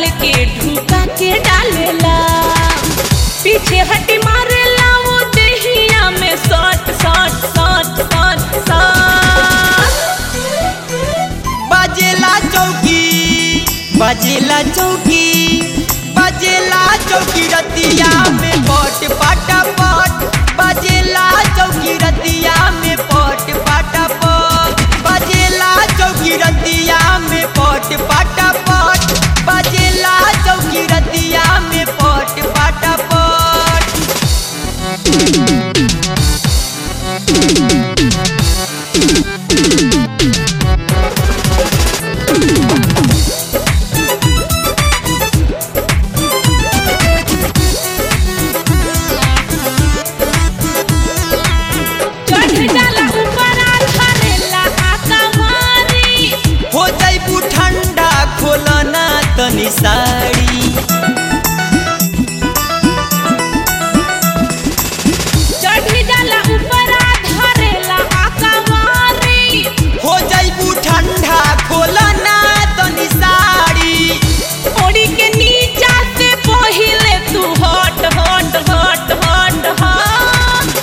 निकाल के ढूका के डालेला पीछे हटी मारेला वो देहिया में सट सट सट सट सट बाजेला चौकी बाजेला चौकी बाजेला चौकी रतिया में पट पाटा पट बाजेला चौकी रतिया में पट पाटा पट बाजेला चौकी रतिया में पट पाटा पट बाजेला चौकी रतिया में पट पाटा पट चढ़ जाला ऊपर आ धरेला आका मारी हो जाइबू ठंडा खोलना तनी साड़ी चढ़ जाला ऊपर आ धरेला आका मारी हो जाइबू ठंडा खोलना तनी साड़ी ओड़ी के नीचा से पहिले तू हट हट हट हट हट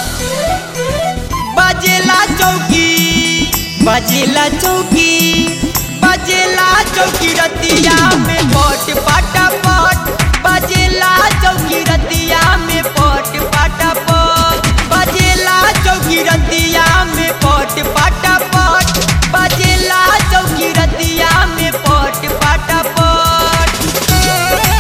बाजेला चौकी बाजेला चौकी बाजेला चौकी रतिया में पट पाटा पट बाजेला चौकी रतिया में पट पाटा पट बाजेला चौकी रतिया में पट पाटा पट बाजेला चौकी रतिया में पट पाटा पट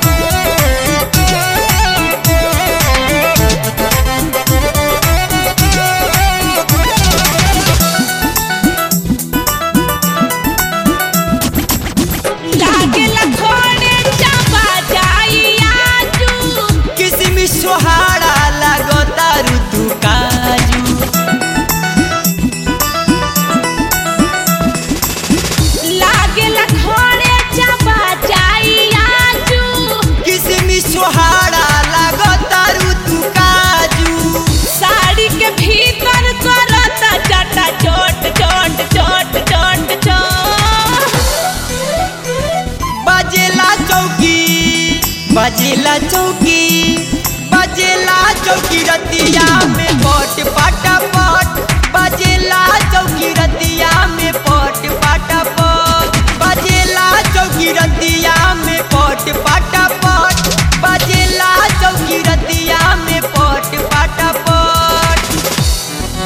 लागेला खोड़े चापा जाई आजू किसमी सोहारा लागता ऋतु काजू लागेला खोड़े चापा जाई आजू किसमी सोहारा लागता ऋतु काजू साड़ी के भीतर करता चटा चोट चोट चोट चोट चोट बाजेला चौकी बाजेला चौकी बाजेला चौकी रतिया में पट पाटा पट बाजेला चौकी रतिया में पट पाटा पट बाजेला चौकी रतिया में पट पाटा पट बाजेला चौकी रतिया में पट पाटा पट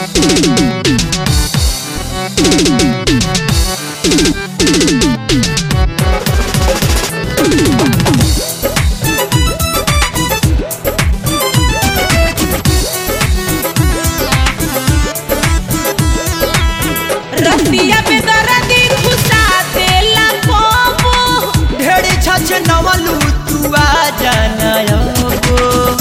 रतिया पे दर्दी घुसा देला कोबो ढेर छछ नवलू तू आ जाना अबो।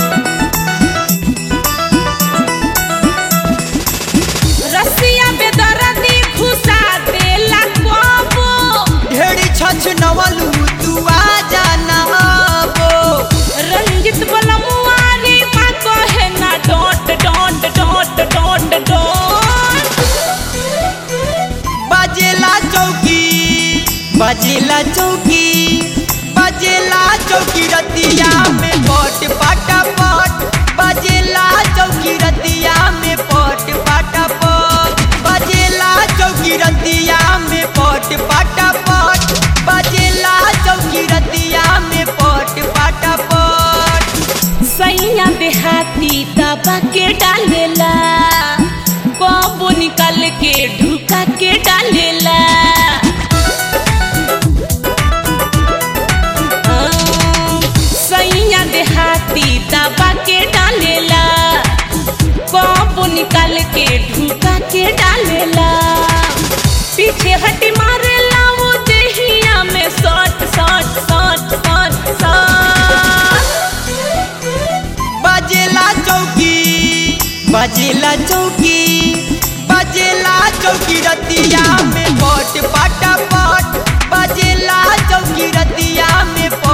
रसिया पे दर्दी घुसा देला कोबो ढेर छछ नवलू तू आ जाना अबो। रंजित बलमुआरी माँ कहे ना don't don't don't don't don't बाजेला चौकी बाजेला चौकी बाजेला चौकी रतिया में पट पाटा पट बाजेला चौकी रतिया में पट पाटा पट बाजेला चौकी रतिया में पट पाटा पट बाजेला चौकी रतिया में पट पाटा पट सैया देहाती दबा के डालेला कबो निकाल के ढुका के डालेला हाँ, सैया देहाती दबा के डालेला कबो निकाल के ढुका के डालेला पीछे हटी मारेला वो देहिया में सट सट सट सट सट बाजेला चौकी बाजेला चौकी बाजेला चौकी रतिया में पट पाटा पट बाजेला चौकी रतिया में